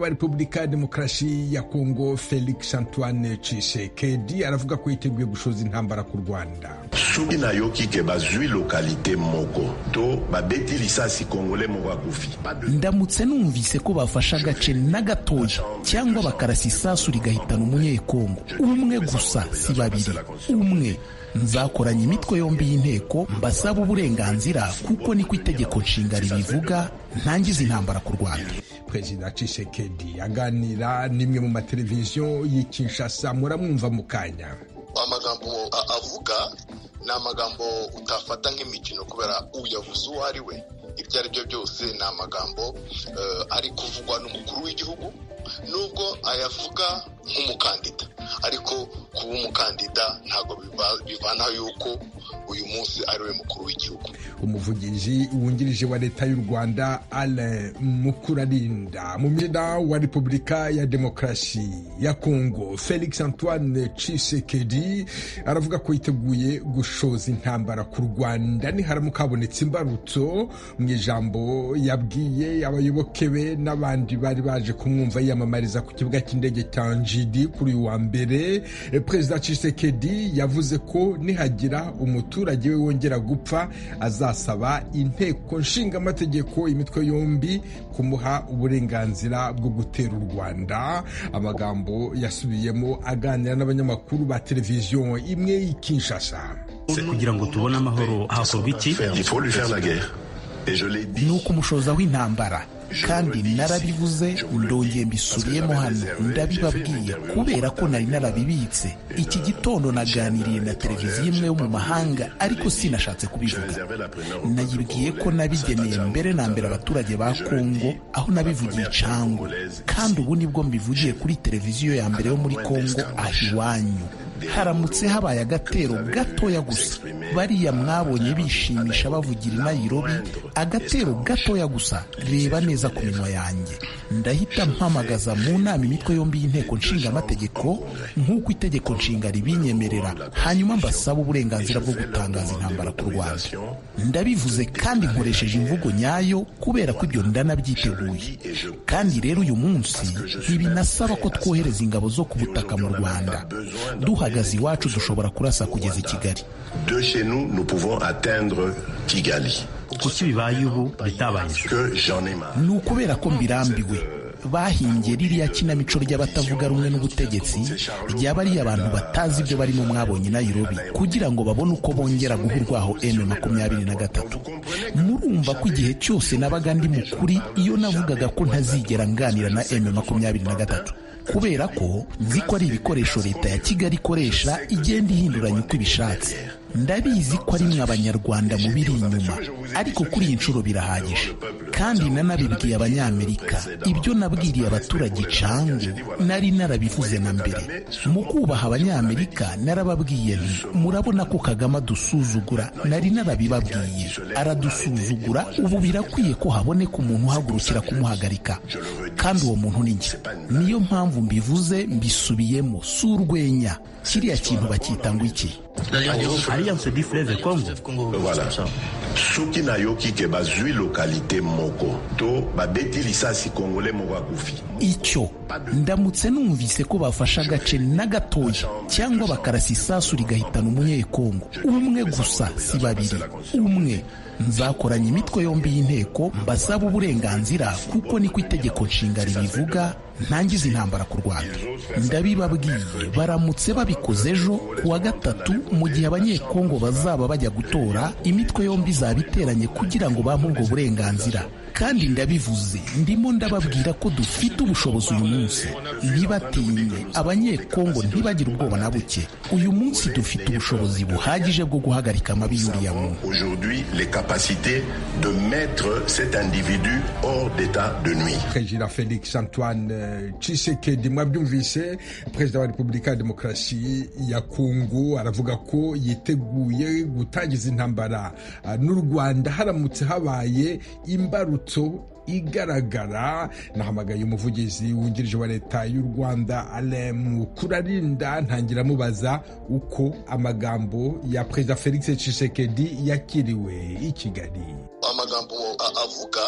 wa repubulika ya demokarasi ya kongo felix antoine cisekedi aravuga ko yiteguye gushoza intambara ku rwanda soki nayoki ke bazwi lokalite moko to babeti lisasi kongole moko akufi ndamutse numvise ko bafashe agace na gatoya cyangwa bakarasa isasu rigahitana umunyekongo umwe gusa si babiri umwe nzakoranya imitwe yombi y'inteko mbasaba uburenganzira kuko niko itegeko nshinga ribivuga ntangiza intambara ku rwanda perezida cisekedi aganira n'imwe mu mateleviziyo y'ikinshasa muramwumva mu kanya amagambo avuga ni amagambo utafata nk'imikino kubera uyabuze uwo ari we ibyo ari byo byose ni amagambo ari kuvugwa n'umukuru w'igihugu nubwo ayavuga nk'umukandida ariko kuba umukandida ntabwo bivana yuko uyu munsi ari we mukuru w'igihugu umuvugizi wungirije wa leta y'u rwanda alain mukurarinda mu myenda wa repubulika ya demokarasi ya kongo felix antoine cisekedi aravuga ko yiteguye gushoza intambara ku rwanda niharamuka habonetse imbarutso mu ijambo yabwiye abayoboke be n'abandi bari baje kumwumva yiyamamariza ku kibuga cy'indege cya njidi kuri uyu wa mbere perezida cisekedi yavuze ko nihagira umuturage we wongera gupfa azasaba inteko nshinga amategeko imitwe yombi kumuha uburenganzira bwo gutera u rwanda amagambo yasubiyemo aganira n'abanyamakuru ba televiziyo imwe y'i kinshasa kugira ngo tubone amahoro hakorwa iki ni ukumushoza w'intambara kandi narabivuze ndongeye mbisubiyemo hano ndabibabwiye kubera ko nari narabibitse iki gitondo naganiriye na televiziyo imwe yo mu mahanga ariko sinashatse kubivuga nayibwiye ko nabigeneye mbere na mbere abaturage ba kongo aho nabivugiye icango kandi ubu nibwo mbivugiye kuri televiziyo ya mbere yo muri kongo aho iwanyu haramutse habaye agatero gatoya gusa bariya mwabonye bishimisha bavugira i nayirobi agatero gatoya gusa reba neza ku minwa yanjye ndahita mpamagaza mu nama imitwe yombi y'inteko nshinga amategeko nk'uko itegeko nshinga ribinyemerera hanyuma mbasaba uburenganzira bwo gutangaza intambara ku rwanda ndabivuze kandi nkoresheje imvugo nyayo kubera ko ibyo ndanabyiteguye kandi rero uyu munsi ntibinasaba ko twohereza ingabo zo ku butaka mu rwanda duha duhagaze iwacu dushobora kurasa kugeza i kigali kuki bibaye ubu bitabaye ni ukubera ko mbirambiwe bahingiye ririya kinamico ry'abatavuga rumwe n'ubutegetsi ryaba ari abantu batazi ibyo barimo mwabonye nayirobi kugira ngo babone uko bongera guha urwaho emu makumyabiri na gatatu murumva ko igihe cyose nabaga ndi mukuri iyo navugaga ko ntazigera nganira na emu makumyabiri na gatatu kubera ko nzi ko ari ibikoresho leta ya kigali ikoresha igenda ihinduranya uko ibishatse ndabizi ko ari mwe abanyarwanda mubiri inyuma ariko kuri iyi nshuro birahagije kandi nanabibwiye abanyamerika ibyo nabwiriye abaturage icangu nari narabivuze na mbere mu kubaha abanyamerika narababwiye nti murabona ko kagame adusuzugura nari narabibabwiye aradusuzugura ubu birakwiye ko haboneka umuntu uhagurukira kumuhagarika kandi uwo muntu ni njye niyo mpamvu mbivuze mbisubiyemo si urwenya kiriya kintu bakita ngo iki alliance bifureve congo soki nayoki ke bazwi lokalite moko to babeti lisasi kongole moko akufi icyo ndamutse numvise ko bafashe agace na gatoya cyangwa bakarasa isasu rigahitana umunyekongo umwe gusa si babiri umwe nzakoranya imitwe yombi y'inteko mbasaba uburenganzira kuko niko itegeko nshinga ribivuga ntangiza intambara ku rwanda ndabibabwiye baramutse babikoze ejo ku wa gatatu mu gihe abanyekongo bazaba bajya gutora imitwe yombi izaba iteranye kugira ngo bampe ubwo burenganzira kandi ndabivuze ndimo ndababwira ko dufite ubushobozi uyu munsi ntibatinye abanyekongo ntibagire ubwoba na buke uyu munsi dufite ubushobozi buhagije bwo guhagarika amabi y'uriya muntu perezida felix antoine cisekedi mwabyumvise perezida wa repubulika ya demokarasi ya kongo aravuga ko yiteguye gutangiza intambara n'u rwanda haramutse habaye imbarutso igaragara nahamagaye umuvugizi wungirije wa leta y'u rwanda alemu kurarinda ntangira amubaza uko amagambo ya perezida felix cisekedi yakiriwe i kigali amagambo a- avuga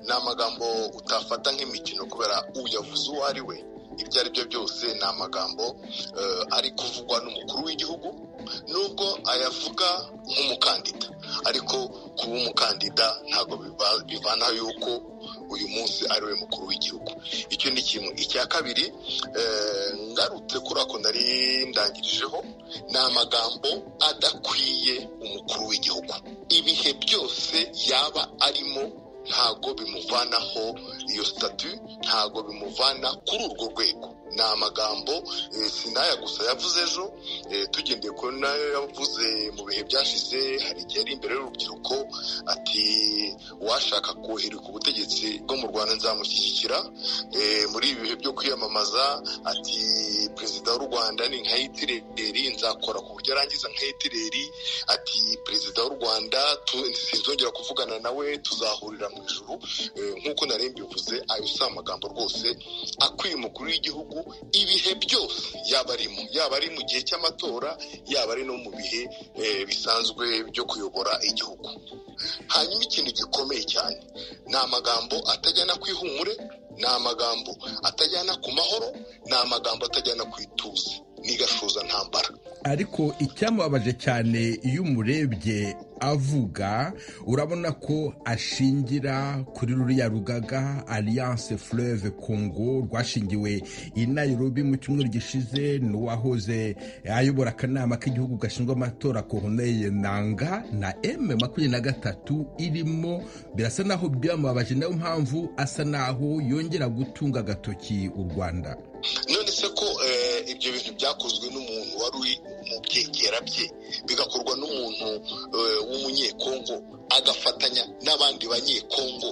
ni amagambo utafata nk'imikino kubera uyavuze uwo ari we ibyo ari byo byose ni amagambo eh, ari kuvugwa n'umukuru w'igihugu nubwo ayavuga nk'umukandida ariko kuba umukandida ntabwo biva- bivanaho yuko uyu munsi ari we mukuru w'igihugu icyo ni kimwe icya kabiri eh, ngarutse kuri ako nari ndangirijeho ni amagambo adakwiye umukuru w'igihugu ibihe byose yaba arimo ntago bimuvanaho iyo sitatu ntago bimuvana kuri urwo rwego ni amagambo eh, sinaya gusa yavuze ejo eh, tugendeye kuri nayo yavuze mu bihe byashize hari igihe ari imbere y'urubyiruko ati uwashaka kohererwa ubutegetsi bwo mu rwanda nzamushyigikira Eh, muri ibi bihe byo kwiyamamaza ati perezida w'u rwanda ni nka hitireri nzakora ku buryo arangiza nka hitireri ati perezida w'u rwanda tu- sinzongera kuvugana nawe tuzahurira mu ijuru Eh, nk'uko nari mbivuze ayo si amagambo rwose akwiye umukuru w'igihugu ibihe byose yaba arimo yaba ari mu gihe cy'amatora yaba ari no mu bihe eh, bisanzwe byo kuyobora igihugu hanyuma ikintu gikomeye cyane ni amagambo atajyana ku ihumure ni amagambo atajyana ku mahoro ni amagambo atajyana ku ituze n'igashuza ntambara ariko icyamubabaje cyane iyo umurebye avuga urabona ko ashingira kuri ruriya rugaga alliance fleuve congo rwashingiwe i nairobi mu cyumweru gishize n'uwahoze ayobora akanama k'igihugu gashinzwe amatora corneille nanga na m makumyabiri na gatatu irimo birasa naho byamubabaje niyo mpamvu asa naho yongera gutunga agatoki u rwanda none se ko eh, ibyo bintu byakozwe n'umuntu wari uri mu byegera bye bigakorwa n'umuntu eh, w'umunyekongo agafatanya n'abandi banyekongo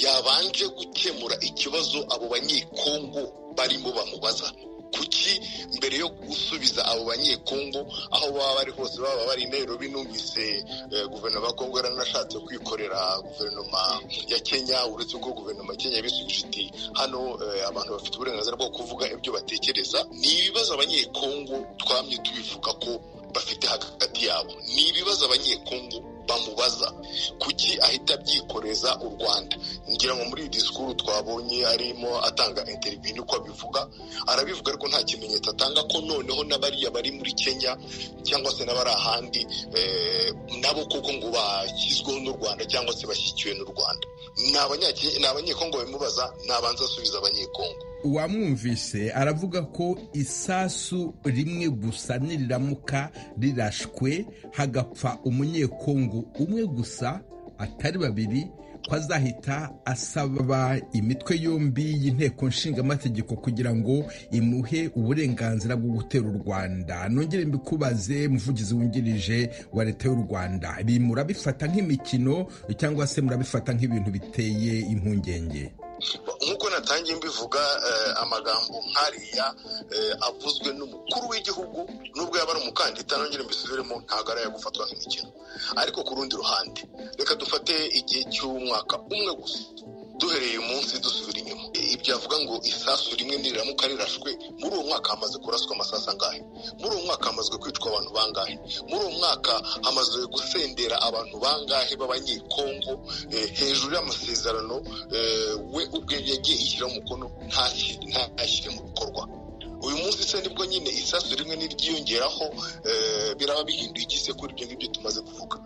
yabanje gukemura ikibazo abo banyekongo barimo bamubaza kuki mbere yo gusubiza abo banyekongo aho baba bari hose baba bari i nairobi numvise eh, guverinoma ya kongo yaranashatse kwikorera guverinoma ya kenya uretse ko guverinoma ya kenya yabisubije iti hano eh, abantu bafite uburenganzira bwo kuvuga ibyo batekereza ni ibibazo abanyekongo twamye tubivuga ko bafite hagati yabo ni ibibazo abanyekongo bamubaza kuki ahita abyikoreza u rwanda ngira ngo muri iyi disikuru twabonye arimo atanga interiviyu niko abivuga arabivuga ariko nta kimenyetso atanga ko noneho n'abariya bari muri kenya cyangwa se n'abari ahandi eh, nabo kuko ngo bashyizweho n'u rwanda cyangwa se bashyikiwe n'u rwanda ni abanyake- ni abanyekongo babimubaza nabanza asubiza abanyekongo uwamwumvise aravuga ko isasu rimwe gusa niriramuka rirashwe hagapfa umunyekongo umwe gusa atari babiri ko azahita asaba imitwe yombi y'inteko nshingamategeko kugira ngo imuhe uburenganzira bwo gutera u rwanda nongere mbikubaze muvugizi wungirije wa leta y'u rwanda ibi murabifata nk'imikino cyangwa se murabifata nk'ibintu biteye impungenge nk'uko natangiye mbivuga eh, amagambo nk'ariya eh, avuzwe n'umukuru w'igihugu nubwo yaba ari umukandida nongere mbisubiremo ntabwo ari gufatwa nk'imikino ariko ku rundi ruhande reka dufate igihe cy'umwaka umwe gusa duhereye umunsi dusubira inyuma ibyo avuga ngo isasu rimwe niriramuka rirashwe muri uwo mwaka hamaze kuraswa amasasu angahe muri uwo mwaka hamazwe kwicwa abantu bangahe muri uwo mwaka hamaze gusendera abantu bangahe b'abanyekongo eh, hejuru y'amasezerano eh, we ubwe yagiye yishyira umukono ntashyi- ntashyire mu bikorwa uyu munsi se nibwo nyine isasu rimwe n'iryiyongeraho eh, biraba bihinduye iki se kuri ibyo ngibyo tumaze kuvuga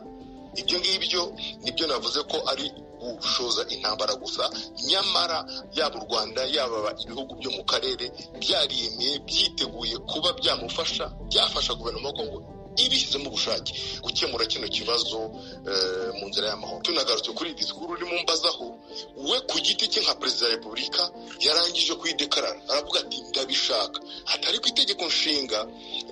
ibyo ngibyo nibyo navuze ko ari gushoza intambara gusa nyamara yaba u rwanda yaba ibihugu byo mu karere byariyemeye byiteguye kuba byamufasha byafasha guverinoma ya kongo ibishyizemo ubushake gukemura kino kibazo eh, mu nzira y'amahoro tunagarutse kuri iyi disikuru urimo umbazaho we ku giti cye nka perezida wa repubulika yarangije kuyidekarara aravuga ati ndabishaka hatari ku itegeko nshinga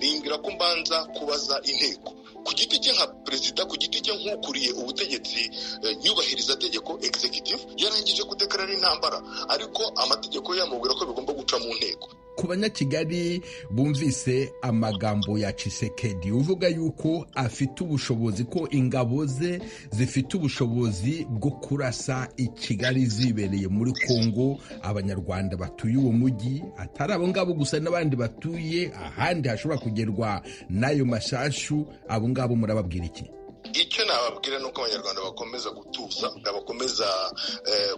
rimbwira ko mbanza kubaza inteko ku giti cye nka perezida ku giti cye nk'ukuriye ubutegetsi eh, nyubahiriza tegeko executive yarangije kudekarara intambara ariko amategeko yamubwira ko bigomba guca mu nteko ku banyakigali bumvise amagambo ya cisekedi uvuga yuko afite ubushobozi ko ingabo ze zifite ubushobozi bwo kurasa i kigali zibereye muri kongo abanyarwanda batuye uwo mujyi atari abo ngabo gusa n'abandi batuye ahandi hashobora kugerwa n'ayo mashashu abo ngabo murababwira iki icyo nababwira ni uko abanyarwanda bakomeza gutuza bakomeza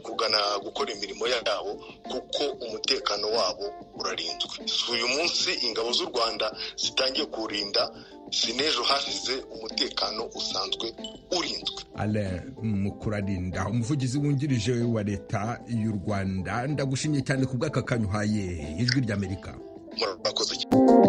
kugana gukora imirimo yabo kuko umutekano wabo urarinzwe si uyu munsi ingabo z'u rwanda zitangiye kuwurinda si n'ejo hashize umutekano usanzwe urinzwe ale mukurarinda umuvugizi wungirije wa leta y'u rwanda ndagushimye cyane ku bw'aka kanyuhaye ijwi ry'amerika murakoze cyane